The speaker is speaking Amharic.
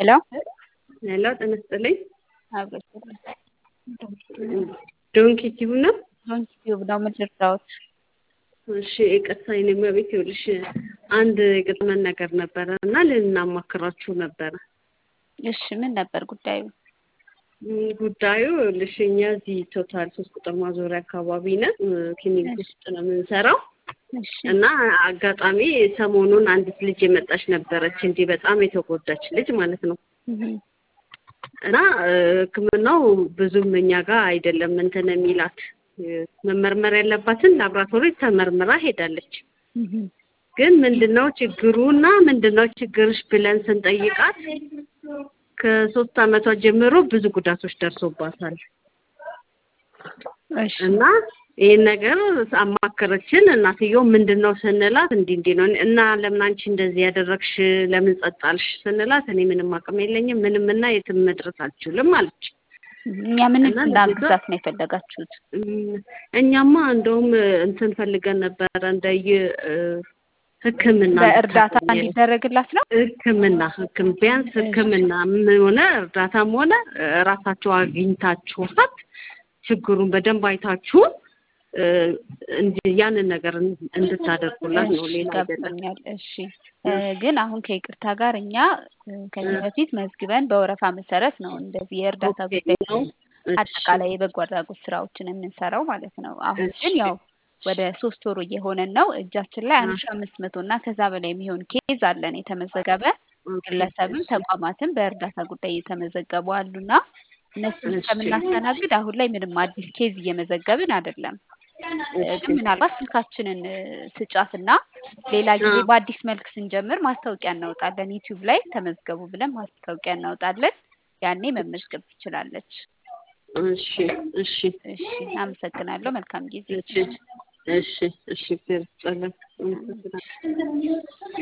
ሄሎ ሄሎ ጤና ይስጥልኝ። አብሮት ዶንኪ ቲዩብ ነው? ዶንኪ ቲዩብ ነው የምትረዳውት? እሺ ይቅርታ የኔ እመቤት ይኸውልሽ አንድ የገጠመን ነገር ነበረ እና ልናማክራችሁ ነበረ። እሺ ምን ነበር ጉዳዩ? ም፣ ጉዳዩ ይኸውልሽ እኛ እዚህ ቶታል ሶስት ቁጥር ማዞሪያ አካባቢ ነን ክሊኒክ ውስጥ ነው የምንሰራው እሺ እና አጋጣሚ ሰሞኑን አንዲት ልጅ የመጣች ነበረች እንዲህ በጣም የተጎዳች ልጅ ማለት ነው እህ፣ እና እ፣ ሕክምናው ብዙም እኛ ጋር አይደለም እንትን የሚላት እ፣ መመርመር ያለባትን ላብራቶሪ ተመርምራ ሄዳለች። እህ፣ ግን ምንድነው ችግሩና ምንድነው ችግርሽ ብለን ስንጠይቃት ከሶስት ዓመቷ ጀምሮ ብዙ ጉዳቶች ደርሶባታል እሺ እና ይህን ነገር አማከረችን። እናትየው ምንድን ነው ስንላት እንዲህ እንዲህ ነው እና ለምን አንቺ እንደዚህ ያደረግሽ ለምን ጸጣልሽ ስንላት እኔ ምንም አቅም የለኝም ምንም እና የትም መድረስ አልችልም አለች። እኛ ምን እና እንዳግዛት ነው የፈለጋችሁት? እም፣ እኛማ እንደውም እንትን ፈልገን ነበረ እንደየ እ፣ ሕክምና በእርዳታ እንድታገኝ እንዲደረግላት ነው? ሕክምና ሕክም ቢያንስ ሕክምና ምን ሆነ እርዳታም ሆነ እ፣ ራሳቸው አግኝታችኋት ችግሩን በደንብ አይታችሁ እ፣ እንዲ- ያንን ነገር እን- እንድታደርጉላት ነው። እሺ ሌላ አይደለም። ገብቶኛል። እሺ እ፣ ግን አሁን ከይቅርታ ጋር እኛ እ፣ ከዚህ በፊት መዝግበን በወረፋ መሰረት ነው እንደዚህ የእርዳታ ኦኬ ጉዳይ ነው። እሺ አጠቃላይ የበጎ አድራጎት ስራዎችን የምንሰራው ማለት ነው። አሁን እሺ ግን ያው ወደ ሶስት ወሩ እየሆነን ነው። እጃችን ላይ አንድ ሺ አምስት መቶ እና ከዛ በላይ የሚሆን ኬዝ አለን የተመዘገበ ኦኬ ግለሰብም እሺ ተቋማትም በእርዳታ ጉዳይ እየተመዘገቡ አሉና እነሱን እሺ እስከምናስተናግድ አሁን ላይ ምንም አዲስ ኬዝ እየመዘገብን አይደለም። እ፣ እሺ ግን ምናልባት ስልካችንን እ፣ ስጫትና ሌላ ጊዜ አ በአዲስ መልክ ስንጀምር ማስታወቂያ እናወጣለን። ዩቲዩብ ላይ ተመዝገቡ ብለን ማስታወቂያ እናወጣለን። ያኔ መመዝገብ ትችላለች። እሺ እሺ እሺ፣ አመሰግናለሁ። መልካም ጊዜ። እሺ እሺ እሺ እግዚአብሔር ይስጥልን። አመሰግናለሁ።